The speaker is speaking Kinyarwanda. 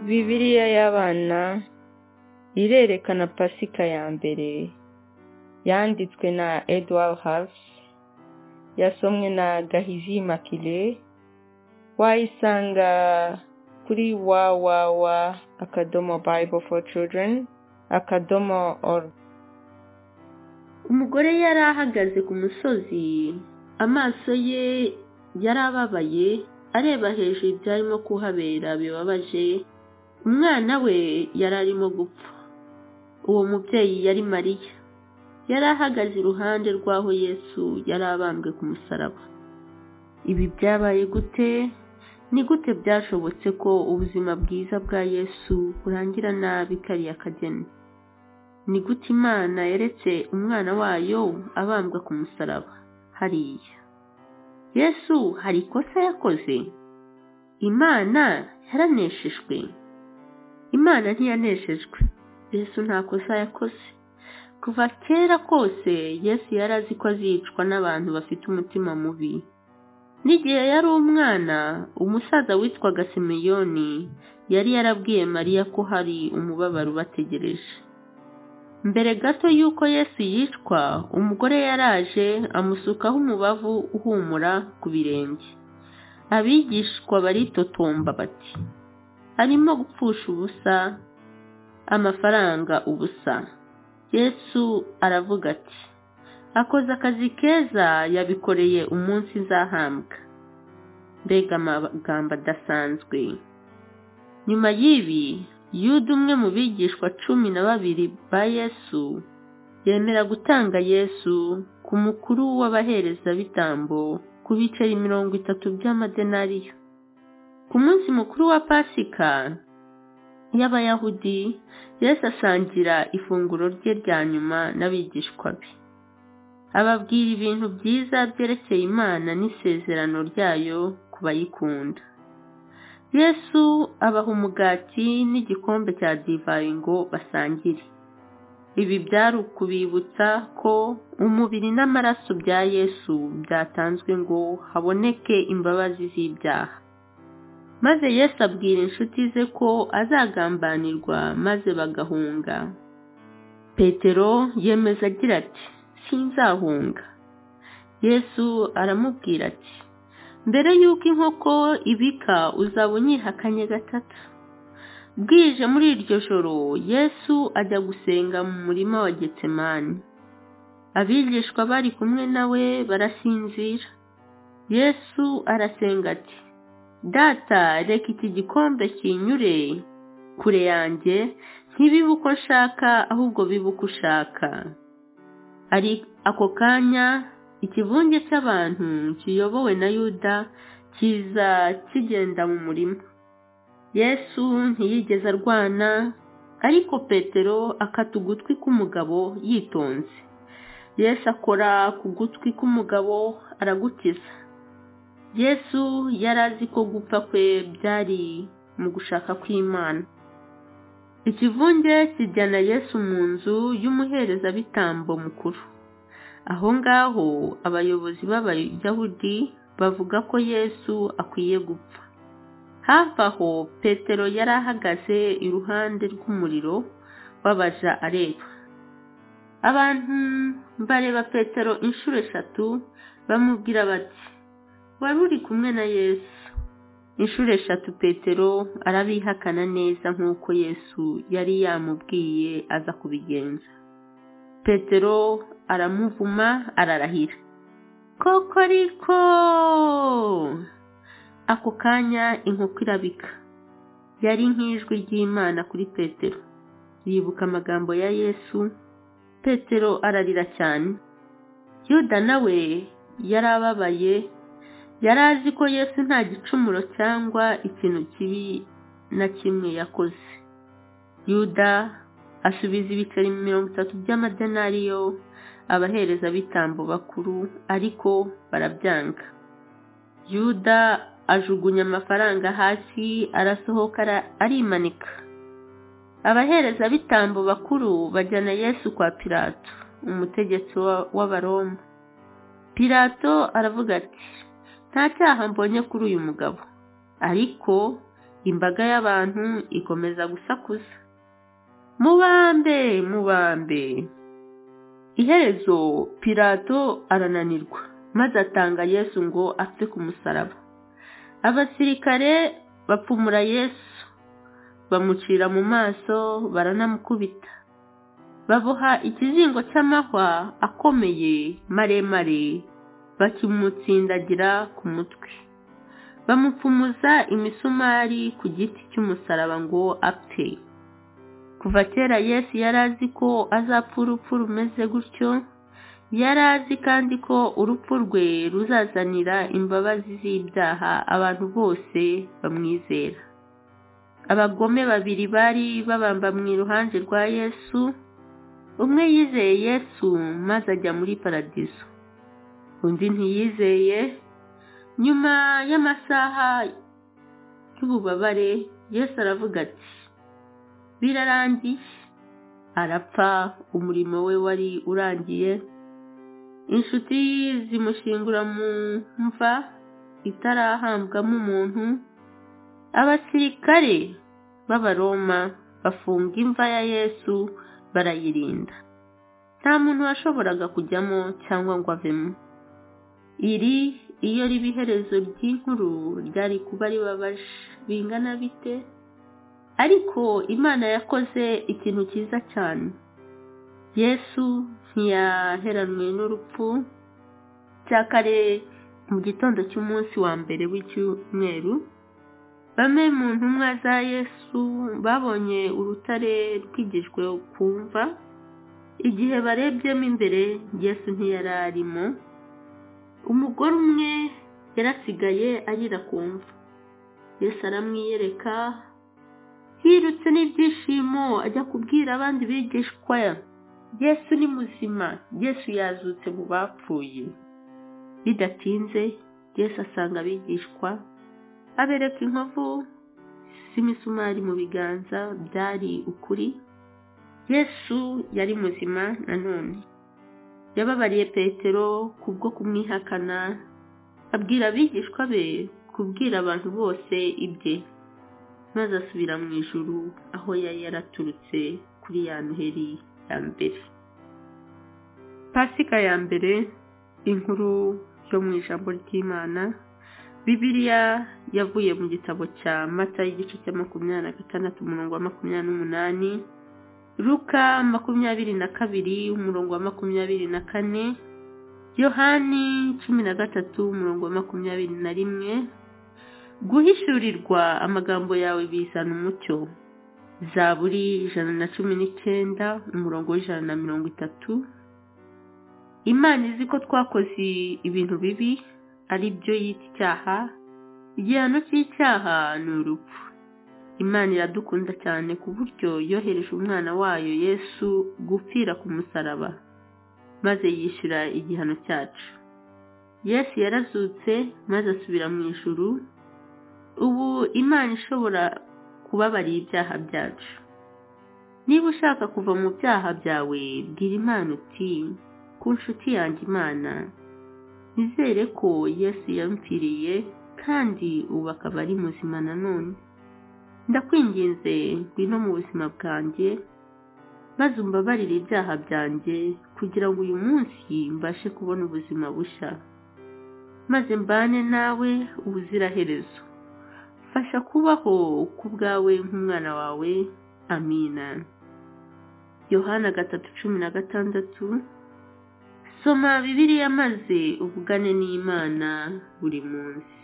bibiliya y'abana irerekana pasika ya mbere yanditswe na edouard Harves yasomwe na gahizi makire wayisanga kuri wawawa akadomo bible for children akadomo oru umugore yari ahagaze ku musozi amaso ye yari ababaye areba hejuru ibyarimo kuhabera bibabaje umwana we yari arimo gupfa uwo mubyeyi yari mariya yari ahagaze iruhande rw'aho yesu yari abambwe ku musaraba ibi byabaye gute ni gute byashobotse ko ubuzima bwiza bwa yesu burangira nabi kariya kageni ni gute imana yeretse umwana wayo abambwa ku musaraba hariya yesu hari ikosa yakoze imana yaraneshejwe imana ntiyaneshejwe yesu nta kosa yakoze kuva kera kose yesu yari azi ko azicwa n'abantu bafite umutima mubi n'igihe yari umwana umusaza witwaga simeyoni yari yarabwiye mariya ko hari umubabaro ubategereje mbere gato y'uko yesu yicwa umugore yaraje amusukaho umubavu uhumura ku birenge abigishwa baritotomba bati arimo gupfusha ubusa amafaranga ubusa yesu aravuga ati akoze akazi keza yabikoreye umunsi nzahambwa mbega amagambo adasanzwe nyuma y'ibi yuda umwe mu bigishwa cumi na babiri ba yesu yemera gutanga yesu ku mukuru w'abaherezabitambo ku biceri mirongo itatu by'amadenariyo ku munsi mukuru wa pasika y'abayahudi yesu asangira ifunguro rye rya nyuma n'abigishwa be ababwira ibintu byiza byerekeye imana n'isezerano ryayo ku bayikunda yesu abaha umugati n'igikombe cya divayi ngo basangire ibi byari ukubibutsa ko umubiri n'amaraso bya yesu byatanzwe ngo haboneke imbabazi z'ibyaha maze yesu abwira inshuti ze ko azagambanirwa maze bagahunga petero yemeza agira ati sinzahunga yesu aramubwira ati mbere y'uko inkoko ibika uzaba unyihakanye gatatu bwije muri iryo joro yesu ajya gusenga mu murima wa getsemani abigishwa bari kumwe na we barasinzira yesu arasenga ati data reka iki gikombe kinyure kure yanjye ntibibe uko nshaka ahubwo bibe uko ushaka ari ako kanya ikivunge cy'abantu kiyobowe na yuda kiza kigenda mu murima yesu ntiyigeze arwana ariko petero akata ugutwi k'umugabo yitonze yesu akora ku gutwi k'umugabo aragukiza yesu yari azi ko gupfa kwe byari mu gushaka kw'imana ikivunge kijyana yesu mu nzu y'umuherezabitambo mukuru aho ngaho abayobozi b'abayahudi bavuga ko yesu akwiye gupfa hafi aho petero yari ahagaze iruhande rw'umuriro babaja areba abantu bareba petero inshuro eshatu bamubwira bati wari uri kumwe na yesu inshuro eshatu petero arabihakana neza nk'uko yesu yari yamubwiye aza kubigenza petero aramuvuma ararahira koko ariko ako kanya inkoko irabika yari nk'ijwi ry'imana kuri petero yibuka amagambo ya yesu petero ararira cyane yuda nawe yari ababaye yari azi ko yesu nta gicumuro cyangwa ikintu kibi na kimwe yakoze yuda asubiza ibiceri mirongo itatu by'amadenariyo abaherezabitambo bakuru ariko barabyanga yuda ajugunya amafaranga hasi arasohoka arimanika abaherezabitambo bakuru bajyana yesu kwa pirato umutegetsi w'abaroma pirato aravuga ati nta cyaha mbonye kuri uyu mugabo ariko imbaga y'abantu ikomeza gusakuza mubambe mubambe iherezo pirato arananirwa maze atanga yesu ngo apfe ku musaraba abasirikare bapfumura yesu bamucira mu maso baranamukubita baboha ikizingo cy'amahwa akomeye maremare bakimutsindagira ku mutwe bamupfumuza imisumari ku giti cy'umusaraba ngo apfe kuva kera yesu yari azi ko azapfa urupfu rumeze gutyo yari azi kandi ko urupfu rwe ruzazanira imbabazi z'ibyaha abantu bose bamwizera abagome babiri bari babamba mu iruhande rwa yesu umwe yizeye yesu maze ajya muri paradizo undi ntiyizeye nyuma y'amasaha y'ububabare yesu aravuga ati birarangiye arapfa umurimo we wari urangiye inshuti zimushingura mu mva itarahambwamo umuntu abasirikare b'abaroma bafunga imva ya yesu barayirinda nta muntu washoboraga kujyamo cyangwa ngo avemo iri iyo riba iherezo ry'inkuru ryari kuba ribabaje bingana bite ariko imana yakoze ikintu cyiza cyane yesu ntiyaheranwe n'urupfu cya kare mu gitondo cy'umunsi wa mbere w'icyumweru bamwe mu ntumwa za yesu babonye urutare rwigijwe ku mva igihe barebyemo imbere yesu ntiyari arimo umugore umwe yarasigaye arira ku mva yesu aramwiyereka yirutse n'ibyishimo ajya kubwira abandi bigishwa yesu ni muzima yesu yazutse mu bapfuye bidatinze yesu asanga abigishwa abereka inkovu z'imisumari mu biganza byari ukuri yesu yari muzima nanone yababariye petero kubwo kumwihakana abwira abigishwa be kubwira abantu bose ibye maze asubira mu ijuru aho yari yaraturutse kuri ya noheri ya mbere pasika ya mbere inkuru yo mu ijambo ry'imana bibiliya yavuye mu gitabo cya mata y'igice cya makumyabiri na gatandatu umurongo wa makumyabiri n'umunani ruka makumyabiri na kabiri umurongo wa makumyabiri na kane yohani cumi na gatatu umurongo wa makumyabiri na rimwe guhishurirwa amagambo yawe bizana umucyo zaburi ijana na cumi n'icyenda umurongo w'ijana na mirongo itatu imana izi ko twakoze ibintu bibi ari byo yita icyaha igihano cy'icyaha ni urupfu imana iradukunda cyane ku buryo yohereje umwana wayo yesu gupfira ku musaraba maze yishyura igihano cyacu yesu yarazutse maze asubira mu ijuru ubu imana ishobora kubabarira ibyaha byacu niba ushaka kuva mu byaha byawe bwira imana uti ku nshuti yanjye imana nizere ko yesu yampfiriye kandi ubu akaba ari muzima nanone ndakwinginze ngwino mu buzima bwanjye maze umbabarire ibyaha byanjye kugira ngo uyu munsi mbashe kubona ubuzima bushya maze mbane nawe ubuziraherezo fasha kubaho ku bwawe nk'umwana wawe amina yohana gatatu cumi na gatandatu soma bibiriya maze uvugane n'imana buri munsi